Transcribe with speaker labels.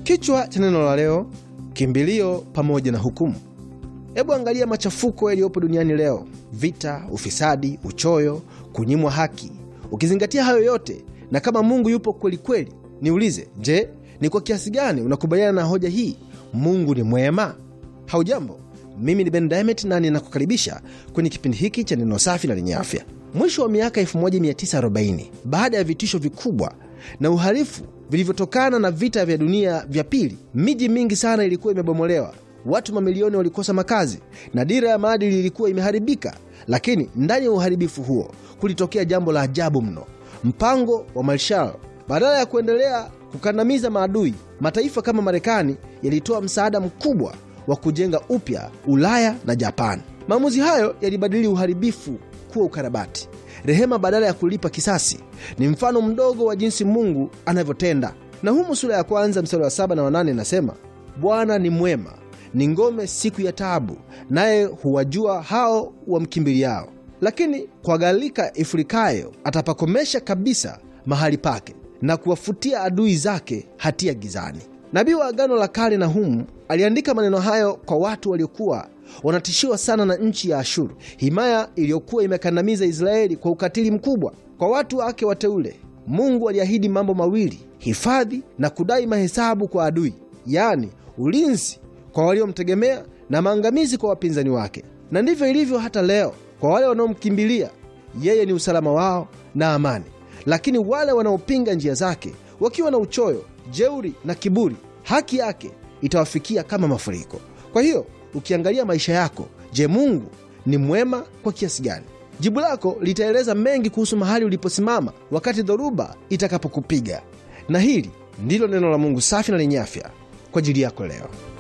Speaker 1: Kichwa cha neno la leo, kimbilio pamoja na hukumu. Hebu angalia machafuko yaliyopo duniani leo: vita, ufisadi, uchoyo, kunyimwa haki. Ukizingatia hayo yote, na kama Mungu yupo kweli kweli, niulize, je, ni kwa kiasi gani unakubaliana na hoja hii? Mungu ni mwema? Haujambo, mimi ni Ben Diamond na ninakukaribisha kwenye kipindi hiki cha neno safi na lenye afya. Mwisho wa miaka 1940 baada ya vitisho vikubwa na uhalifu vilivyotokana na vita vya dunia vya pili, miji mingi sana ilikuwa imebomolewa, watu mamilioni walikosa makazi na dira ya maadili ilikuwa imeharibika. Lakini ndani ya uharibifu huo kulitokea jambo la ajabu mno: mpango wa Marshall. Badala ya kuendelea kukandamiza maadui, mataifa kama Marekani yalitoa msaada mkubwa wa kujenga upya Ulaya na Japani. Maamuzi hayo yalibadili uharibifu kuwa ukarabati. Rehema badala ya kulipa kisasi ni mfano mdogo wa jinsi Mungu anavyotenda. Na humu sura ya kwanza mstari wa saba na wanane inasema, Bwana ni mwema, ni ngome siku ya taabu, naye huwajua hao wamkimbiliao. Lakini kwa gharika ifurikayo atapakomesha kabisa mahali pake, na kuwafutia adui zake hatia gizani. Nabii wa Agano la Kale Nahumu aliandika maneno hayo kwa watu waliokuwa wanatishiwa sana na nchi ya Ashuru, himaya iliyokuwa imekandamiza Israeli kwa ukatili mkubwa. Kwa watu wake wateule, Mungu aliahidi mambo mawili: hifadhi na kudai mahesabu kwa adui, yaani ulinzi kwa waliomtegemea na maangamizi kwa wapinzani wake. Na ndivyo ilivyo hata leo. Kwa wale wanaomkimbilia yeye, ni usalama wao na amani, lakini wale wanaopinga njia zake, wakiwa na uchoyo, jeuri na kiburi, haki yake itawafikia kama mafuriko. Kwa hiyo ukiangalia maisha yako, je, Mungu ni mwema kwa kiasi gani? Jibu lako litaeleza mengi kuhusu mahali uliposimama wakati dhoruba itakapokupiga. Na hili ndilo neno la Mungu safi na lenye afya kwa ajili yako leo.